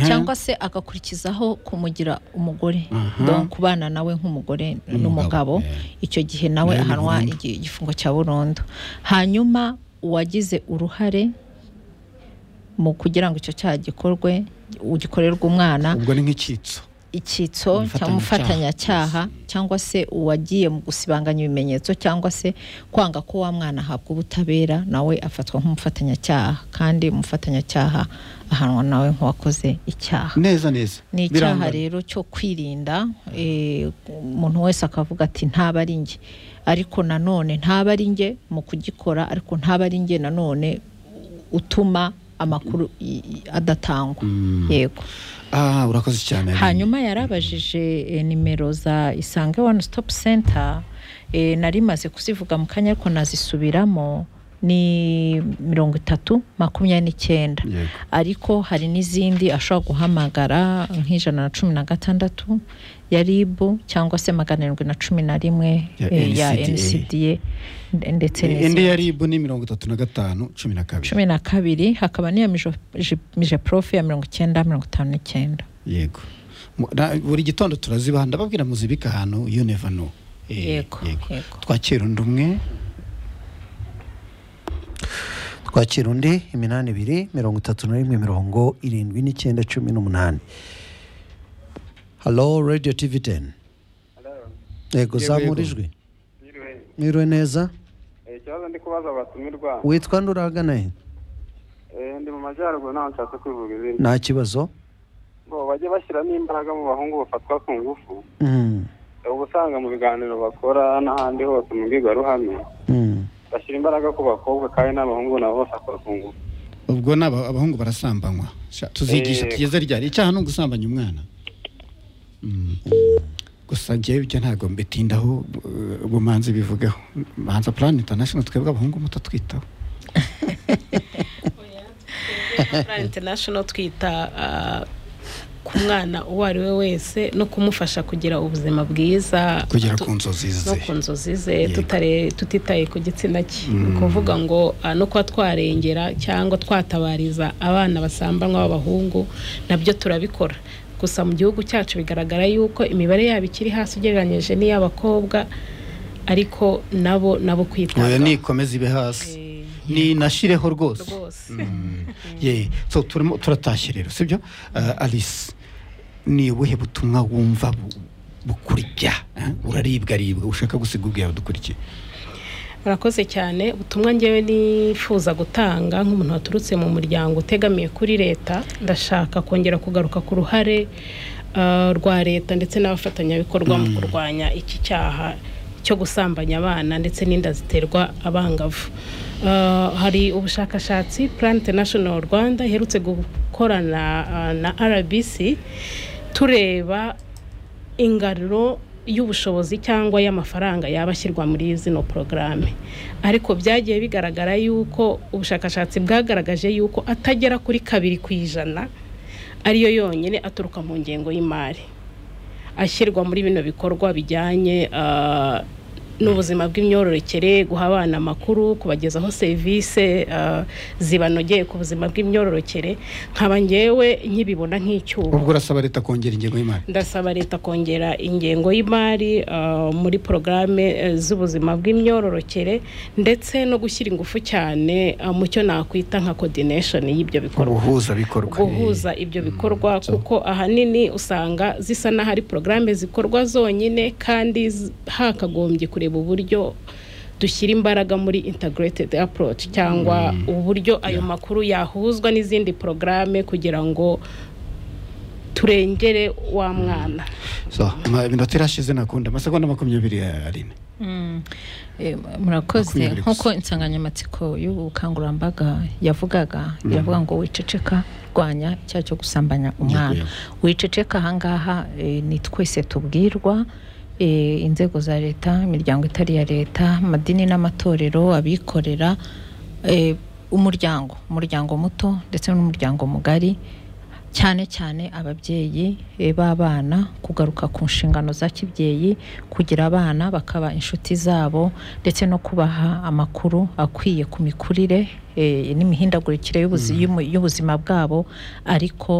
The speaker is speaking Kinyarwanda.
cyangwa se agakurikizaho kumugira umugore donc kubana nawe nk'umugore n'umugabo icyo gihe nawe ahanwa igi- igifungo cya burundu hanyuma uwagize uruhare mu kugira ngo icyo cyaha gikorwe gikorerwe umwana ubwo ni nk'icyitso icyitso cyangwa umufatanyacyaha cyangwa se uwagiye mu gusibanganya ibimenyetso cyangwa se kwanga ko wa mwana ahabwa ubutabera nawe afatwa nk'umufatanyacyaha kandi umufatanyacyaha ahanwa nawe nk'uwakoze icyaha neza neza ni icyaha Birangana. rero cyo kwirinda eh, umuntu wese akavuga ati ntaba ari njye ariko nanone ntaba ari njye mu kugikora ariko ntaba ari njye nanone utuma amakuru i- i- adatangwa yego ah urakoze cyane hanyuma yarabajije eh, nimero za isange one stop center eh, nari maze kuzivuga mu kanya ariko nazisubiramo ni mirongo itatu makumyabiri n'icyenda Yego. ariko hari n'izindi ashobora guhamagara nk'ijana na cumi na gatandatu ya rib cyangwa se magana arindwi na cumi na rimwe Ya eh, ya NCDA. ncda ndetse indi n'izindi ya rib ni mirongo itatu na gatanu cumi na kabiri cumi na kabiri hakaba n'iya mijo- ji- mije profe ya mirongo icyenda mirongo itanu n'icyenda yego Mu- na- buri gitondo turazibaha ndababwira muzibika ahantu you never know Eh, Yego, yego. twakira undi umwe twakira undi iminani ibiri mirongo itatu na rimwe mirongo irindwi n'icyenda cumi n'umunani halo radiyo tivi teni yego zamurijwe Yiriwe. mwiriwe neza Eh, ikibazo ndi kubaza abatumirwa witwa nduragana he Eh, ndi mu majyaruguru ntaho nshatse kwivuga izina nta kibazo ngo bajye bashyiramo imbaraga mu bahungu bafatwa ku ngufu Mm, Eh, uba usanga mu biganiro bakora n'ahandi hose mu mbwirwaruhame mm. bashyira imbaraga ku bakobwa kandi n'abahungu nabo bafatwa ku ngufu ubwo ni aba- abahungu barasambanywa Sha, tuzigisha Eh. tugeze ryari icyaha ni ugusambanya umwana Mm. gusa njyewe ibyo ntabwo mbitindaho eh, ubumanzi bivugaho manza plan international twebwe abahungu mutatwitaho Plan International twita ah, ku mwana uwo ari we wese no kumufasha kugira ubuzima bwiza kugera tu- ku nzozi ze no ku nzozi ze Yego. tutare- tutitaye ku gitsina cye ni ukuvuga ngo ah, no kuba twarengera cyangwa twatabariza abana basambanywa b'abahungu nabyo turabikora gusa mu gihugu cyacu bigaragara yuko imibare yabo ikiri hasi ugereranyije n'iy'abakobwa ariko nabo nabo oya kwitabwaho nikomeze ibe hasi Eh, ninashireho rwose rwose ye so turimo turatashye rero sibyo uh, alice ni ubuhe butumwa wumva bu- bukurya eh? uraribwa ribwa ushaka gusiga ubwira dukurikiye murakoze cyane ubutumwa ngewe nifuza gutanga nk'umuntu waturutse mu muryango utegamiye kuri leta ndashaka kongera kugaruka ku ruhare ah, rwa leta ndetse n'abafatanyabikorwa mu kurwanya iki cyaha cyo gusambanya abana ndetse n'inda ziterwa abangavu Ah, hari ubushakashatsi plan international rwanda iherutse gukorana ah, na rbc tureba ingano y'ubushobozi cyangwa y'amafaranga yaba ashyirwa muri zino porogaramu ariko byagiye bigaragara yuko ubushakashatsi bwagaragaje yuko atagera kuri kabiri ku ijana ariyo yonyine aturuka mu ngengo y'imari ashyirwa muri bino bikorwa bijyanye ah, n'ubuzima bw'imyororokere guha abana amakuru kubagezaho serivisi ah, zibanogeye ku buzima bw'imyororokere nkaba ngewe nkibibona nk'icyuho ubwo urasaba leta kongera ingengo y'imari ndasaba leta kongera ingengo y'imari ah, muri porogaramu z'ubuzima bw'imyororokere ndetse no gushyira ingufu cyane ah, mu cyo nakwita nka kodineshoni y'ibyo bikorwa ubuhuza bikorwa guhuza ibyo bikorwa kuko ahanini usanga zisa n'aho ari porogaramu zikorwa zonyine kandi z- hakagombye kureba uburyo dushyira imbaraga muri integrated approach cyangwa uburyo ayo makuru yahuzwa n'izindi porogaramu kugira ngo turengere wa mwana so ama- iminota irashize nakunda amasegonda makumyabiri arine Eh, murakoze Makumyabiri gusa. nk'uko insanganyamatsiko y'ubukangurambaga yavugaga iravuga ngo wiceceka rwanya icyaha cyo gusambanya umwana yego. wiceceka ahangaha eh, ni twese tubwirwa eh, inzego za leta imiryango itari iya leta amadini n'amatorero abikorera eh, umuryango umuryango muto ndetse n'umuryango mugari cyane cyane ababyeyi eh, b'abana kugaruka ku nshingano za kibyeyi kugira abana bakaba inshuti zabo ndetse no kubaha amakuru akwiye ku mikurire eh, n'imihindagurikire y'ubuzi- y'umu- y'ubuzima bwabo ariko